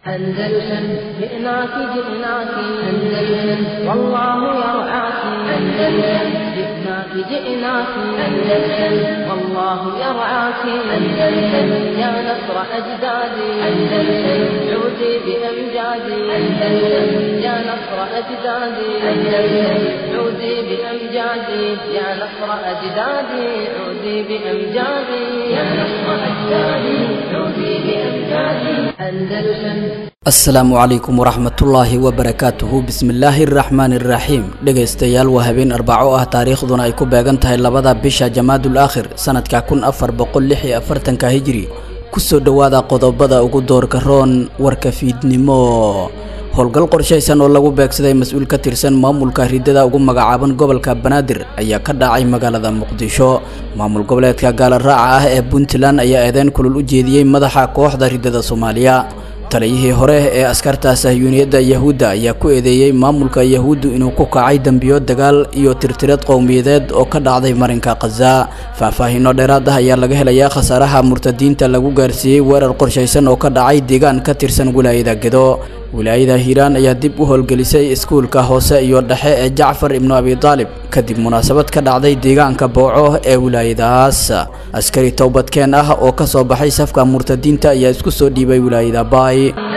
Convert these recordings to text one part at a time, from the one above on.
أندلسن جئناك جئناك أندلسن والله يرعاك أندلسن جئناك جئناك أندلسن والله يرعاك أندلسن يا نصر أجدادي أندلسن عودي بأمجادي أندلسن يا نصر أجدادي أندلسن عودي بأمجادي يا نصر أجدادي عودي بأمجادي يا نصر أجدادي عودي بأمجادي أندلسن asalaamu calaykum waraxmatullaahi wabarakaatuhu bismillaahi araxmaani iraxiim dhegaystayaal waa habeen arbaco ah taariikhduna ay ku beegan tahay labada bisha jamaadul aakhir sanadka kun afar boqol lix iyo afartanka hijri kusoo dhowaada qodobada ugu doorka roon warka fiidnimo howlgal qorshaysan oo lagu beegsaday mas-uul ka tirsan maamulka ridada ugu magacaaban gobolka banaadir ayaa ka dhacay magaalada muqdisho maamul goboleedka gaala raaca ah ee puntland ayaa eedeyn kulul u jeediyey madaxa kooxda ridada soomaaliya taliyihii hore ee askarta sahyuuniyadda yahuudda ayaa ku eedeeyey maamulka yahuuddu inuu ku kacay dembiyo dagaal iyo tirtirad qowmiyadeed oo ka dhacday marinka khaza faahfaahiino dheeraad ah ayaa laga helayaa khasaaraha murtadiinta lagu gaarsiiyey weerar qorshaysan oo ka dhacay deegaan ka tirsan wilaayada gedo wilaayada hiiraan ayaa dib u howlgelisay iskuulka hoose iyo dhexe ee jacfar ibnu abi taalib kadib munaasabad ka dhacday deegaanka booco ee wilaayadaas askari towbadkeen ah oo ka soo baxay safka murtadiinta ayaa isku soo dhiibay wilaayada baay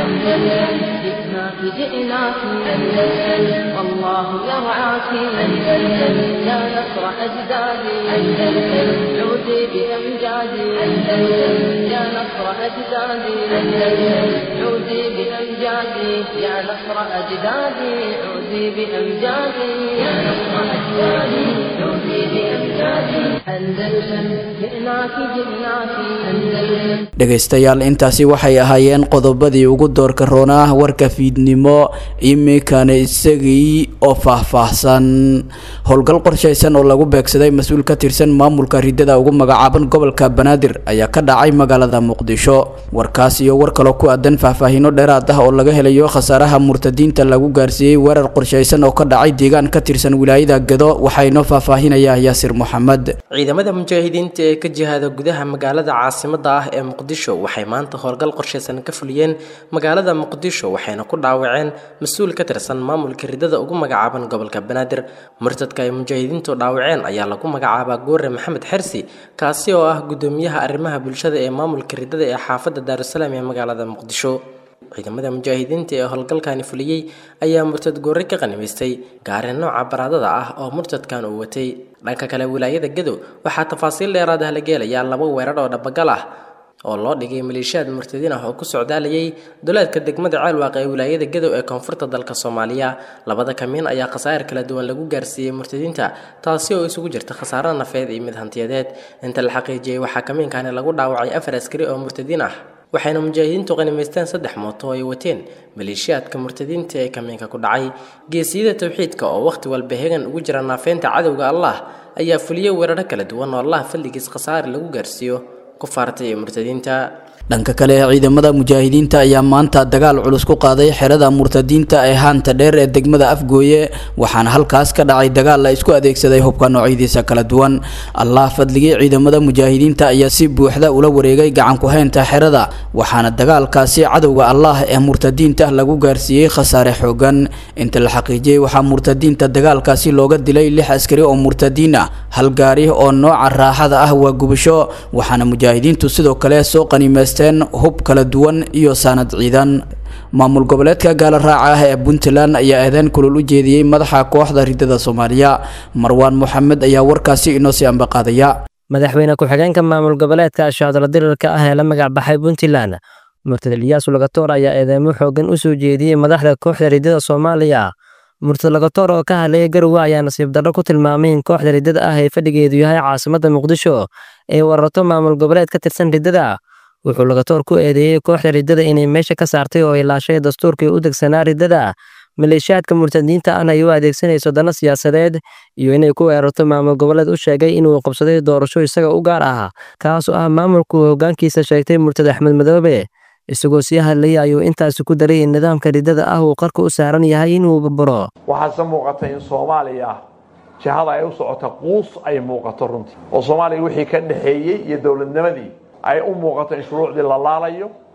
جئناك جئناك أندلسن والله يرعاك أندلسن يا نصر أجدادي أندلسن عودي بأمجادي أندلسن يا نصر أجدادي أندلسن عودي بأمجادي يا نصر أجدادي عودي بأمجادي يا نصر أجدادي عودي بأمجادي أندلسن جئناك جئناك أندلسن dhegaystayaal intaasi waxay ahaayeen qodobadii ugu doorka roonaa warka fiidnimo iminkana isagii oo faahfaahsan howlgal qorshaysan oo lagu beegsaday mas-uul ka tirsan maamulka ridada ugu magacaaban gobolka banaadir ayaa ka dhacay magaalada muqdisho warkaas iyo war kaloo ku aadan faahfaahiino dheeraad ah oo laga helayo khasaaraha murtadiinta lagu gaarsiiyey weerar qorshaysan oo ka dhacay deegaan ka tirsan wilaayada gedo waxaa inoo faahfaahinaya yaasir moxamed ciidamada mujaahidiinta ee ka jihaada gudaha magaalada caasimada ah ee muqdisho waxay maanta howlgal qorshaysan ka fuliyeen magaalada muqdisho waxayna ku dhaawaceen mas-uul ka tirsan maamulka ridada ugu magacaaban gobolka banaadir murtadka ay mujaahidiintu dhaawaceen ayaa lagu magacaabaa goore maxamed xersi kaasi oo ah gudoomiyaha arrimaha bulshada ee maamulka ridada ee xaafadda daarusalaam ee magaalada muqdisho ciidamada mujaahidiinta ee howlgalkani fuliyey ayaa murtad goore ka qanimaystay gaari nooca baraadada ah oo murtadkan uu watay dhanka kale wilaayada gadow waxaa tafaasiil dheeraad ah la geelayaa laba weerar oo dhabagal ah oo loo dhigay maleeshiyaad murtadiin ah oo ku socdaalayay duleedka degmada ceelwaaq ee wilaayada gadow ee koonfurta dalka soomaaliya labada kamiin ayaa khasaa'ir kala duwan lagu gaarsiiyey murtadiinta taasi oo isugu jirta khasaaro nafeed iyo mid hantiyadeed inta la xaqiijiyey waxaa kamiinkani lagu dhaawacay afar askari oo murtadiin ah waxayna mujaahidiintu qanimaysteen saddex mooto oo ay wateen maleeshiyaadka murtadiinta ee kamiinka ku dhacay geesiyada towxiidka oo wakhti walba hegan ugu jira naafeynta cadowga allah ayaa fuliyey weeraro kala duwan oo allah fadligiis khasaare lagu gaarsiiyo kufaarta iyo murtadiinta dhanka kale ciidamada mujaahidiinta ayaa maanta dagaal culus ku qaaday xerada murtadiinta ee haanta dheer ee degmada afgooye waxaana halkaas ka dhacay dagaal la isku adeegsaday hubka noocyadiisa kala duwan allah fadligii ciidamada mujaahidiinta ayaa si buuxda ula wareegay gacanku haynta xerada waxaana dagaalkaasi cadowga allah ee murtadiinta lagu gaarsiiyey khasaare xoogan inta la xaqiijiyey waxaa murtadiinta dagaalkaasi looga dilay lix askari oo murtadiin ah hal gaari oo nooca raaxada ah waa gubasho waxaana mujaahidiintu sidoo kale soo qanimeys hub kala duwan iyo saanad ciidan maamul goboleedka gaala raaca ah ee puntland ayaa eedeyn kulul u jeediyey madaxa kooxda ridada soomaaliya marwaan moxamed ayaa warkaasi inoo sii ambaqaadaya madaxweyne ku-xigeenka maamul goboleedka ashaadala dirirka ah ee la magac baxay puntland murtad eliyaasu lagatoor ayaa eedeymo xoogan u soo jeediyey madaxda kooxda ridada soomaaliya murtad lagatoor oo ka hadlaya garowe ayaa nasiib darro ku tilmaamay in kooxda ridada ah ee fadhigeedu yahay caasimadda muqdisho ee wararto maamul goboleed ka tirsan ridada wuxuu lagatoor ku eedeeyey kooxda ridada inay meesha ka saartay oo ilaashay dastuurkii u degsanaa ridada maleeshiyaadka murtadiinta ahna ay u adeegsanayso dana siyaasadeed iyo inay ku weerarto maamul goboleed u sheegay inuu qabsaday doorasho isaga u gaar ah kaas oo ah maamulku hoggaankiisa sheegtay murtad axmed madoobe isagoo sii hadlayay ayuu intaasi ku daray in nidaamka ridada ah uu qarka u saaran yahay inuu burburo waxaase muuqata in soomaaliya jihada ay u socota quus ay muuqato runtii oo soomaaliya wixii ka dhexeeyey iyo dowladnimadii ay u muuqato in shuruucdii la laalayo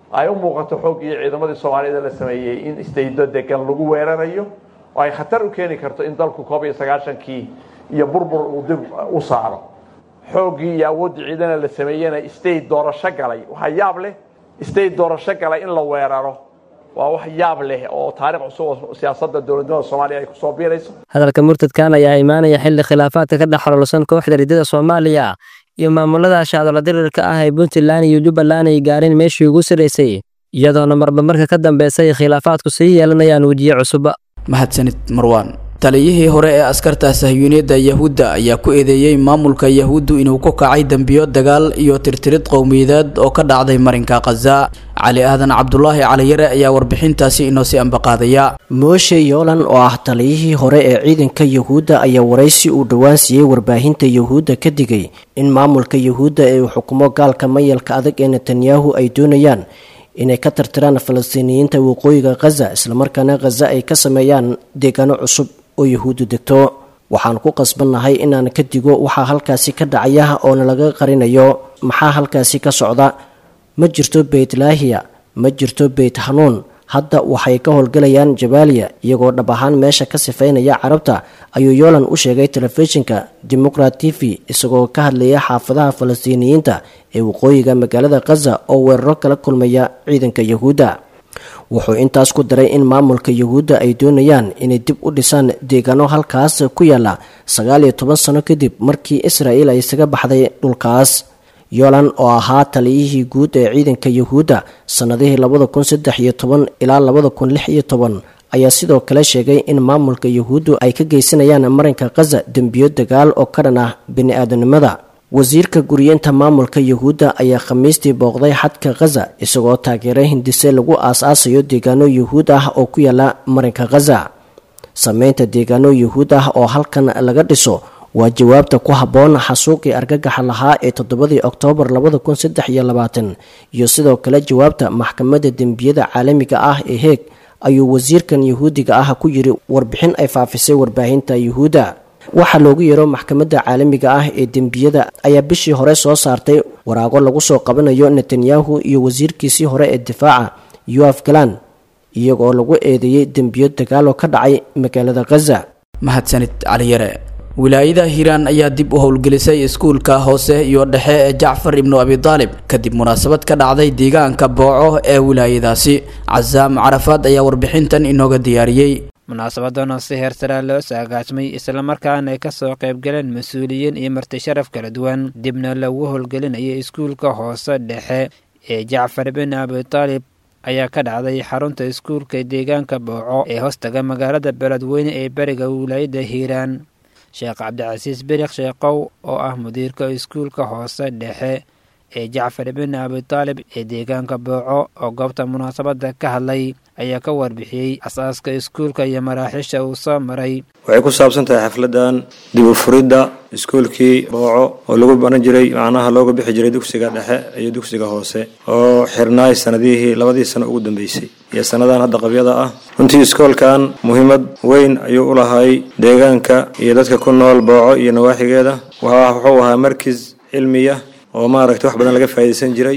ay u muuqato xooggii ciidamadii soomaaliyada la sameeyey in istaydo degan lagu weerarayo oo ay khatar u keeni karto in dalku koob iyo sagaashankii iyo burbur uu dib u saaro xooggii iyo awooddii ciidana la sameeyena state doorasho galay waxaa yaab leh state doorasho galay in la weeraro waa wax yaab leh oo taariikh cusub oo siyaasadda dowladnimada soomaaliya ay kusoo biirayso hadalka murtadkan ayaa imaanaya xilli khilaafaadka ka dhex xololsan kooxda riddada soomaaliya iyo maamulada shaadolo dirirka ah ee puntland iyo jubbaland ay gaareen meeshii ugu saraysay iyadoona marba marka ka dambaysa ay khilaafaadku sii yeelanayaan wejiye cusub mahadsanid marwaan taliyihii hore ee askarta sahyuuniyadda yahuudda ayaa ku eedeeyey maamulka yahuuddu inuu ku kacay dembiyo dagaal iyo tirtirid qowmiyadeed oo ka dhacday marinka khaza cali aadan cabdulaahi caliyare ayaa warbixintaasi inoo sii ambaqaadaya mooshe yoolan oo ah taliyihii hore ee ciidanka yuhuudda ayaa waraysi uu dhowaan siiyey warbaahinta yuhuudda ka digay in maamulka yuhuudda ee uu xukumo gaalka mayalka adag ee netanyahu ay doonayaan inay ka tirtiraan falastiiniyiinta waqooyiga khaza islamarkaana khaza ay ka sameeyaan deegaano cusub oo yuhuuddu degto waxaan ku qasbannahay inaan ka digo waxaa halkaasi ka dhacaya oona laga qarinayo maxaa halkaasi ka socda ma jirto beytlaahiya ma jirto beyt hanuun hadda waxay ka howlgalayaan jabaaliya iyagoo dhab ahaan meesha ka sifaynaya carabta ayuu yoolan u sheegay telefishinka democrat t v isagoo ka hadlaya xaafadaha falastiiniyiinta ee waqooyiga magaalada khaza oo weeraro kala kulmaya ciidanka yuhuudda wuxuu intaas ku daray in maamulka yuhuudda ay doonayaan inay dib u dhisaan deegaano halkaas ku yaala sagaal iyo toban sano kadib markii israa'il ay isaga baxday dhulkaas yolan oo ahaa taliyihii guud ee ciidanka yuhuudda sannadihii labada kun saddex iyo toban ilaa labada kun lix iyo toban ayaa sidoo kale sheegay in maamulka yuhuuddu ay ka geysanayaan marinka khaza dembiyo dagaal oo ka dhan ah bini-aadanimada wasiirka guriyeenta maamulka yuhuudda ayaa khamiistii booqday xadka khaza isagoo taageeray hindise lagu aas-aasayo deegaano yuhuud ah oo ku yaala marinka khaza sameynta deegaano yuhuud ah oo halkan laga dhiso waa jawaabta ku habboon xasuuqii argagaxa lahaa ee toddobadii oktoobar labada kun saddex iyo labaatan iyo sidoo kale jawaabta maxkamadda dembiyada caalamiga ah ee heeg ayuu wasiirkan yuhuudiga ah ku yiri warbixin ay faafisay warbaahinta yuhuudda waxaa loogu yeero maxkamadda caalamiga ah ee dembiyada ayaa bishii hore soo saartay waraago lagu soo qabanayo netanyahu iyo wasiirkiisii hore ee difaaca yoaf galan iyagoo lagu eedeeyey dembiyo dagaaloo ka dhacay magaalada khaza mahadsanid caliyare wilaayada hiiraan ayaa dib u howlgelisay iskuulka hoose iyo dhexe ee jacfar ibnu abidaalib kadib munaasabad ka dhacday deegaanka booco ee wilaayadaasi casaam carafaad ayaa warbixintan inooga diyaariyey munaasabadan oo si heersaraa loo saagaajmay islamarkaana ay ka soo qaybgaleen mas-uuliyiin iyo marti sharaf kala duwan dibna lagu howlgelinayay iskuulka hoose dhexe ee jacfar bin abitaalib ayaa ka dhacday xarunta iskuulka deegaanka booco ee hoostaga magaalada beledweyne ee beriga wilaayada hiiraan sheekh cabdicasiis berikh sheekow oo ah mudiirka iskuulka hoose dhexe ee jacfar bin abitaalib ee deegaanka booco oo goobta munaasabadda ka hadlay ayaa ka warbixiyey asaaska iskuulka iyo maraaxiisha uu soo maray waxay ku saabsan tahay xafladan dib u furidda iskuulkii booco oo lagu baran jiray macnaha looga bixi jiray dugsiga dhexe iyo dugsiga hoose oo xirnaay sanadihii labadii sano ugu dambeysay iyo sannadan hadda qabyada ah runtii iskoolkan muhiimad weyn ayuu u lahay deegaanka iyo dadka ku nool booco iyo nawaaxigeeda wuxuu ahaa markis cilmiya oo maaragtay wax badan laga faa'iidaysan jiray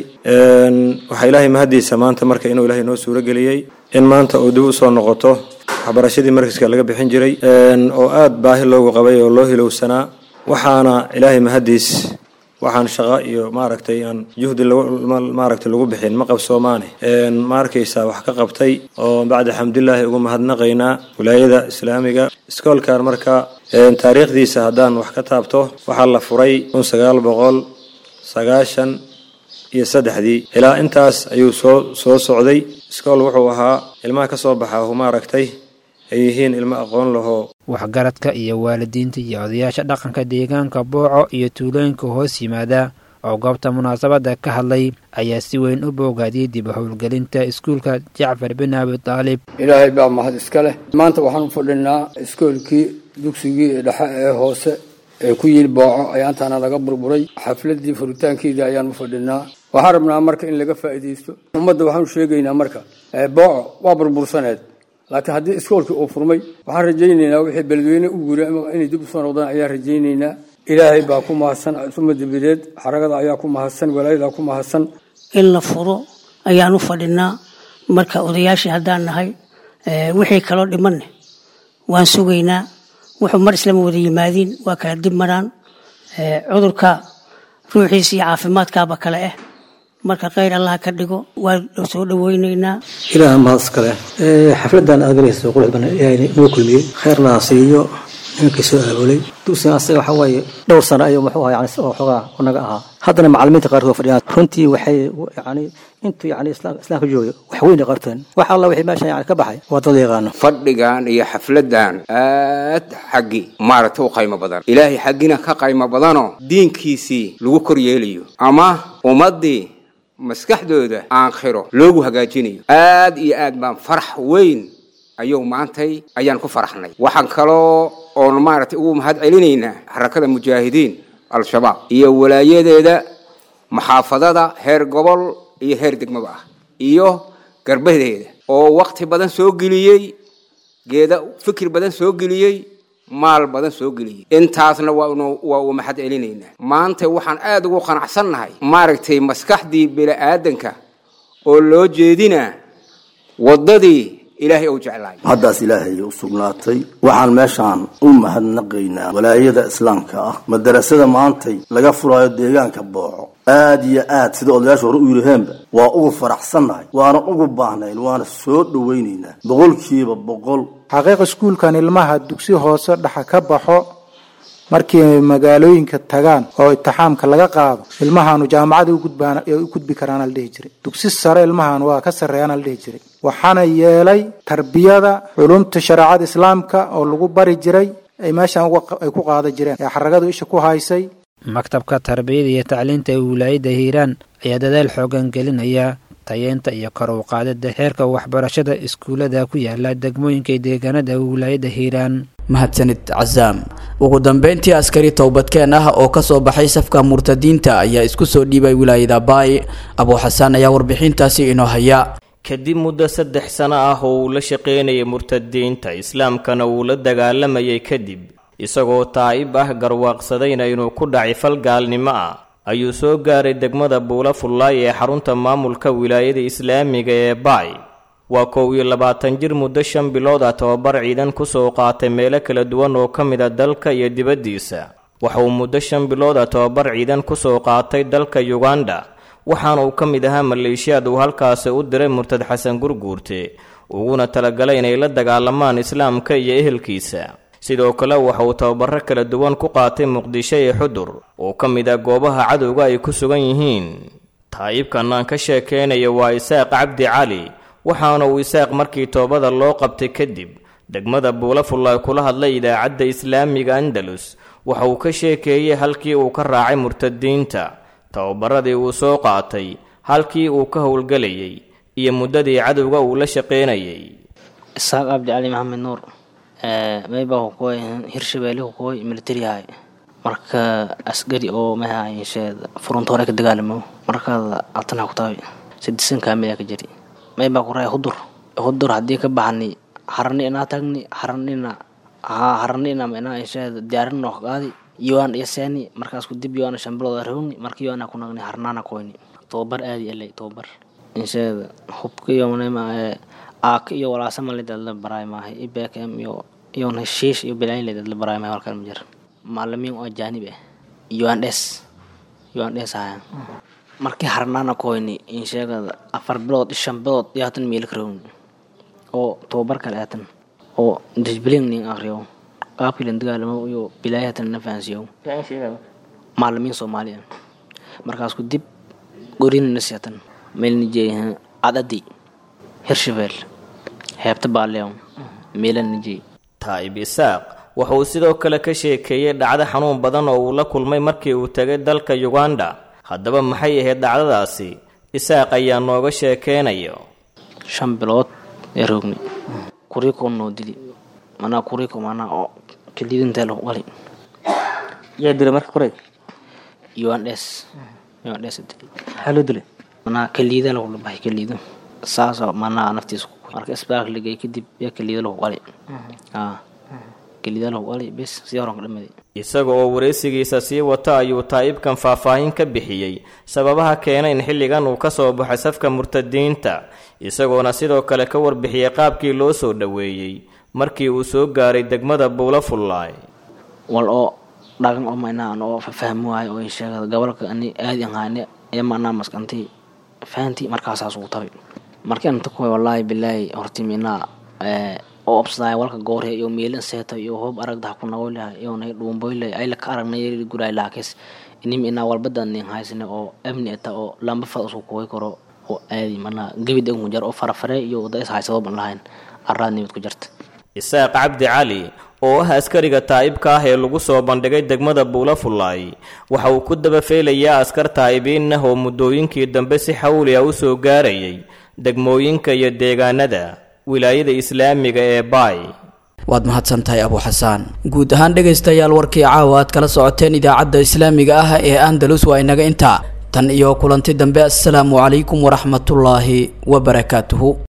waxaa ilaahay mahaddiisa maanta marka inuu ilaahay noo suuro geliyey in maanta uu dib u soo noqoto waxbarashadii markiska laga bixin jiray oo aad baahi loogu qabay oo loo hilowsanaa waxaana ilaahay mahaddiis waxaan shaqo iyo maaragtay aan juhdi maaragtay lagu bixin ma qabsoomaane ma arkaysaa wax ka qabtay oo bacda xamdulilaahi ugu mahadnaqaynaa wilaayada islaamiga iskoolkan marka taariikhdiisa haddaan wax ka taabto waxaa la furay kun sagaal boqol sagaashan iyo saddexdii ilaa intaas ayuu soo soo socday iskool wuxuu ahaa ilmaha ka soo baxa hu maaragtay ay yihiin ilmo aqoon lahoo waxgaradka iyo waalidiinta iyo odayaasha dhaqanka deegaanka booco iyo tuulooyinka hoos yimaada oo goobta munaasabadda ka hadlay ayaa si weyn u boogaadiyey dib u howlgelinta iskuulka jacfar bin abi taalib ilaahay baa mahad iska leh maanta waxaan u fadhinaa iskoolkii dugsigii dhexe ee hoose ee ku yili booco ayaantaana laga burburay xafladii furitaankeedii ayaan u fadhinaa waxaan rabnaa marka in laga faa'iidaysto ummadda waxaanu sheegaynaa marka booco waa burbursaneed laakiin haddii iskoolkii uu furmay waxaan rajaynaynaa wixii beledweyne u guuray inay dib usoo noqdaan ayaan rajaynaynaa ilaahay baa ku mahadsan uma dabadeed xaragada ayaa ku mahadsan walaayadaa ku mahadsan in la furo ayaan u fadhinaa marka odayaashii haddaan nahay wixii kaloo dhimanne waan sugaynaa wuxuu mar islama wada yimaadiin waa kala dib maraan cudurka ruuxiisa iyo caafimaadkaaba kale ah marka kheyr allah ka dhigo waa soo dhaweyneynaa ilaah mahad iskale xafladan aad galayso qurux badan ilaahay inoo kulmiyey kheyrna siiyo nimankii soo aabulay dugsiga asaga waxa waaye dhowr sano ayuu muxuu ahaa yani oo xoogaa unaga ahaa haddana macallimiinta qaarkood fadhiyaan runtii waxay yani intuu yani islaam islaamka joogay wax weyn ay qarteen wax alla wixii meeshan yani ka baxay waa dad yaqaano fadhigan iyo xafladan aad xaggi maaragtay u qaymo badan ilaahay xaggina ka qaymo badanoo diinkiisii lagu kor yeelayo ama ummaddii maskaxdooda aakhiro loogu hagaajinayo aad iyo aad baan farax weyn ayuu maantay ayaan ku faraxnay waxaan kaloo oon maaragtay ugu mahad celinaynaa xarakada mujaahidiin al-shabaab iyo walaayadeeda maxaafadada heer gobol iyo heer degmaba ah iyo garbadeeda oo wakti badan soo geliyey geeda fikir badan soo geliyey maal badan soo geliyey intaasna waa uu mahad celinaynaa maanta waxaan aada ugu qanacsannahay maaragtay maskaxdii bini-aadanka oo loo jeedinaa waddadii ilaahay ou jeclaay haddaas ilaahay u sugnaatay waxaan meeshaan u mahadnaqaynaa walaayada islaamka ah madarasada maantay laga furaayo deegaanka booco aad iyo aad sida odayaasha hore u yidhaheenba waa ugu faraxsannahay waana ugu baahnayn waana soo dhowaynaynaa boqolkiiba boqol xaqiiqa iskuulkan ilmaha dugsi hoose dhaxa ka baxo markii magaalooyinka tagaan oo itixaamka laga qaado ilmahaanu jaamacada ugudbaan u gudbi karaana la dhihi jiray dugsi sare ilmahan waa ka sarreeyaana la dhihi jiray waxaana yeelay tarbiyada culumta shareecada islaamka oo lagu bari jiray ay meeshan ay ku qaada jireen ee xaragadu isha ku haysay maktabka tarbiyada iyo tacliinta ee wilaayadda hiiraan ayaa dadaal xoogan gelinaya tayeenta iyo kor u qaadida heerka waxbarashada iskuullada ku yaala degmooyinka deegaanada wilaayadda hiiraan mahadsanid casaam ugu dambeyntii askari towbadkeen ah oo kasoo baxay safka murtadiinta ayaa isku soo dhiibay wilaayada baay abuu xasaan ayaa warbixintaasi inoo haya kadib muddo saddex sano ah oo uu la shaqaynayay murtadiinta islaamkana uu la dagaalamayay kadib isagoo taa'ib ah garwaaqsadayna inuu ku dhacay fal gaalnimo ah ayuu soo gaaray degmada buula fullaay ee xarunta maamulka wilaayada islaamiga ee baay waa kow iyo labaatan jir muddo shan bilood ah tobabar ciidan kusoo qaatay meelo kala duwan oo ka mid a dalka iyo dibaddiisa waxa uu muddo shan bilood ah tobabar ciidan kusoo qaatay dalka yuganda waxaana uu ka mid ahaa maleeshiyaad uu halkaasi u diray murtad xasan gurguurte uguna talagalay inay la dagaalamaan islaamka iyo ehelkiisa sidoo kale waxa uu tababaro kala duwan ku qaatay muqdisho iyo xudur oo ka mid ah goobaha cadowga ay ku sugan yihiin taa'ibkan aan ka sheekaynayo waa isaaq cabdi cali waxaana uu isaaq markii toobada loo qabtay kadib degmada buulafullaay kula hadlay idaacadda islaamiga andalus waxa uu ka sheekeeyey halkii uu ka raacay murtadiinta tababaradii uu soo qaatay halkii uu ka howlgelayay iyo muddadii cadowga uu la shaqaynayay isaaq cabdi cali maxamed nuur mayba kukoy hirshabeelle kukoy militariyahay marka askari oo maha yeesheed furunta hore ka dagaalamo markaada altana ku tahay sidisan kaamil ka jiri mayba ku raay hudur hudur haddii ka baxani harani inaa tagni haranina haa haranina inaa yeesheed diyaarin noo qaadi yoan yaseni markaas ku dib yoana shambilooda rawni marka yoana ku nagni harnaana koyni tobabar aadi elay tobabar yeesheed hubka iyo manema aak iyo walaasamali dadla baraay maahay ibkm iyo iyon heshiish iyo bilayn dadla baraay maahay halkan ma jir macalimiin oo ajaanib ah uns uns haya markii harnaana koyni in sheegada afar bilood shan bilood iyo hatan miila karawni oo tobabar kale hatan oo disbilin nin akriyo qaabkii lan dagaalamo iyo bilaay hatan na fahansiyo macalimiin soomaaliya markaas ku dib gorinnas hatan meelnijeeyaha cadadi hirshabeel heebta baaleew meelanijey taa'ib isaaq wuxuu sidoo kale ka sheekeeyey dhacdo xanuun badan oo uu la kulmay markii uu tegay dalka yuganda haddaba maxay ahayd dhacdadaasi isaaq ayaa nooga sheekeynayo shan bilood ee roogni kuriko noo dili manaa kuriko manaa oo kalidintee lagu qali yaa dilay marka qoray uns uns dili maxaa loo dilay manaa kaliida lagu dhabahay kaliido saasoo manaa naftiisa ku marka isbaalka lagey kadib yaa kaliida lagu qali kelidaal wali bes si horan ka dhamaday isaga oo wareysigiisa sii wata ayuu taa'ibkan faahfaahin ka bixiyey sababaha keena in xilligan uu ka soo baxay safka murtadiinta isagoona sidoo kale ka warbixiyey qaabkii loo soo dhoweeyey markii uu soo gaaray degmada buula fullaay wal oo dhagan oo maynaa an oo fahmi waayo oo sheegada gobolka ani aadi ahaane ee maanaa maskanti fahanti markaasaas ugu tabay markii anta kuway wallaahi bilaahi horti minaa oo obsadaaya walka goorhe iyo meelin seeta iyo hoob aragdaha ku nagoylaha iyo nay dhuumboyle ayla ka aragnay guray laakis inim inaa walbadan nin haysne oo amni eta oo lamba fad usku kuway karo oo aadi manaa gebid ugu jar oo farafare iyo wada is haysado ban lahayn araad nimid ku jarta isaaq cabdi cali oo ah askariga taa'ibka ah ee lagu soo bandhigay degmada buula fullaay waxa uu ku daba feelayaa askar taa'ibiin ah oo muddooyinkii dambe si xawli ah u soo gaarayay degmooyinka iyo deegaanada wilaayada islaamiga ee baay waad mahadsantahay abu xasaan guud ahaan dhegaystayaal warkii caawa aad kala socoteen idaacadda islaamiga ah ee andalus waa inaga intaa tan iyo kulanti dambe assalaamu calaykum waraxmatullaahi wabarakaatuhu